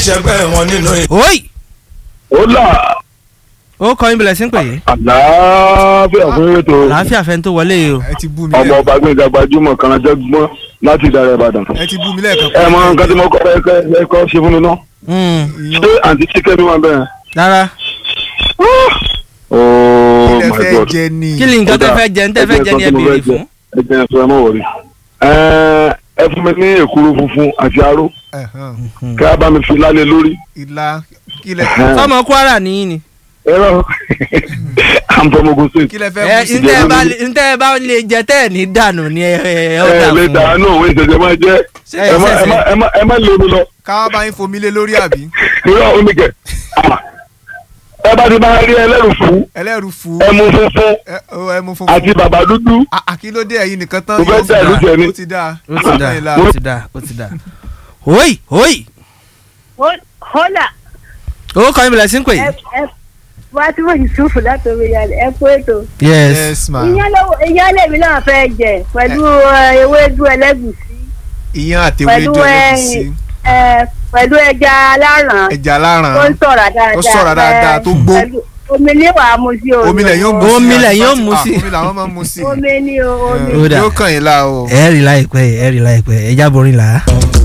ṣẹgbẹ́ wọn nínú ìlú. oyi ó là ó kọ́ yín bẹ̀rẹ̀ sí ń pè é àlàáfíà fún ètò àlàáfíà fẹ́ tó wọlé yìí o. ẹ ti bú mi ọmọ lẹ́ẹ̀kan ọba gbẹ̀ngà gbajúmọ̀ kan jẹ́ gbọ́n láti ìdàrẹ̀ ìbàdàn. ẹ ti bú mi lẹ́ẹ̀kan. ẹ mọ nǹkan tí mo kọ́ ẹ kọ́ ẹ kọ́ ṣe fún mi náà. Mm, Iyán. ṣé àǹtí chicken wà bẹ́ẹ̀? rárá oh kí lẹ my fẹ́ god. jẹ ni. kí ni nǹkan tẹ́ fẹ́ jẹ ń tẹ́ fẹ́ jẹ ní ẹ béèrè fún. ẹ jẹ́ sọ ẹ mọ̀ wọ̀rí. ẹ fún mi ní èkuru funfun àti aró Ẹ̀hán. kí a bá mi fi lálẹ́ lórí. ìlà kí lẹ sọmọ kwara nìyí ni. ẹ̀rọ àǹfọ̀mọ̀gùn sí. kí lẹ fẹ́ ẹ mú sí. ntẹ́ ẹ bá lè- ntẹ́ ẹ bá lè jẹ tẹ́ ẹ ní dànù ni ẹ ẹ ẹ ó dà ẹ lè fún dàánú òun ìṣẹ̀jẹ̀ máa jẹ́ ẹ ẹ má ẹ ṣẹ̀ṣẹ̀. má ẹ má ẹ má lé omi lọ. káwá bá yín fomi lé lórí àbí. irọ́ omi kẹ̀. ẹ bá ti máa rí ẹlẹ́rù fún ẹlẹ́rù fún. ẹmu funfun ẹ ó, ẹ mú fún. àti bàbá dúdú. àkílódé ẹ̀yin nìkan tán. Mo fẹ́ yóò dá ìlú jẹ ni. ó ti dáa. ó ti dà Ìlà. ó ti dà ó ti dà. oyi oyi Hola, ó kọ́ yín bẹ̀rẹ̀ sí ń pè ẹ é. ẹ Fatima Yusuf láti omi yàrá ẹ kú ètò. yes yes ma. Iyán lọ́wọ́ iyán lèmi náà fẹ́ jẹ pẹ̀lú ẹ, ewédú ẹlẹ́gùsí iyán àti pẹ̀lú ewédú ẹ, ẹlẹ́gùsí. ẹ, pẹ̀lú ẹja aláràn ẹja láràn. tó ń sọ̀rọ̀ dáadáa. Ó sọ̀rọ̀ dáadáa, ẹ, tó gbó. pẹ̀lú- Omi ní wàá mu sí o. omi lẹ̀ yóò mu sí. Omi lẹ̀ yóò àti mu Fatima, sí. omi làwọn máa ń mu sí. Omi ní o, omi. Ó dà. yóò kàn yín la o. ẹ rí láìpẹ́ ẹ rí láìpẹ́ ẹ jábọ̀ orin là á.